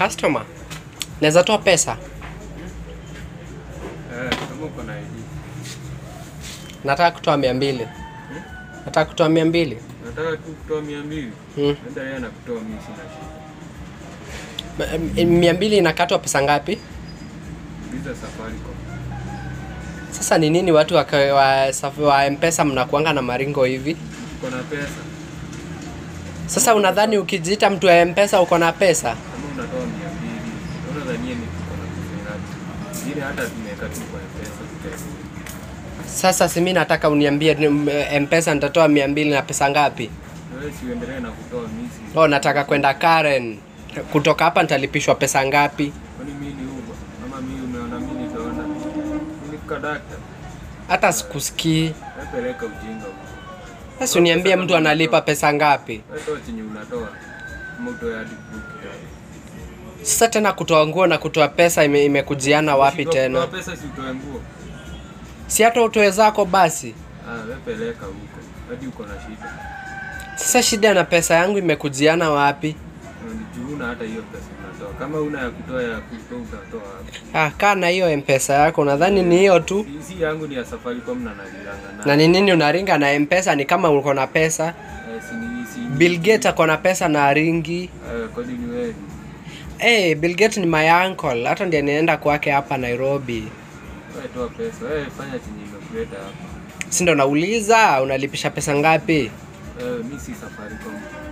customer. Naweza toa pesa. Eh, kama uko na ID. Nataka kutoa mia mbili. Nataka kutoa mia mbili. Nataka tu kutoa mia mbili. Hmm. Enda yeye anakutoa mimi sina shida. M- m- Mia mbili inakatwa pesa ngapi? Visa Safaricom. Sasa ni nini watu wa, wa, saf- wa mpesa mnakuanga na maringo hivi? Uko na pesa. Sasa unadhani ukijiita mtu wa mpesa uko na pesa? Kama unatoa mia mbili. Unadhania ni uko na pesa ngapi? Ile hata tumeweka tu kwa pesa tutarudi. Sasa si mimi nataka uniambie ni- m- mpesa nitatoa mia mbili na pesa ngapi? Wewe si uendelee na kutoa mimi. si- Oh, nataka kwenda Karen. Kutoka hapa nitalipishwa pesa ngapi? Kwani mimi ni Uber? Ama mimi umeona mimi nitaona. Mimi ni kadakta. Hata sikusikii. Napeleka ujinga huko. Sasa uniambie mtu analipa pesa ngapi? Wewe toa chenye unatoa. Kama utoe hadi book tayari. Sasa tena kutoa nguo na kutoa pesa ime, imekujiana wapi Ukishindwa tena? kutoa pesa si utoe nguo. Si hata utoe zako basi. Ah, wewe peleka huko. Hadi uko na shida. Sasa shida na pesa yangu imekujiana wapi? Unajua hata hiyo pesa unatoa. Kama una ya kutoa ya kutoa utatoa wapi? Ah, kaa na hiyo mpesa yako, nadhani ni hiyo tu. Si- Si yangu ni ya Safaricom na nalilanga na. Na ni nini unaringa na mpesa? Ni kama uko na pesa. Eh, si ni si. Bill Gates ako na pesa na aringi. Eh, kwani ni wewe? Hey, Bill Gates ni my uncle. Hata ndiye nienda kwake hapa Nairobi. Wewe toa pesa. Wewe fanya chenye imekuleta hapa. Si ndo nauliza unalipisha pesa ngapi? Eh, mimi si Safaricom.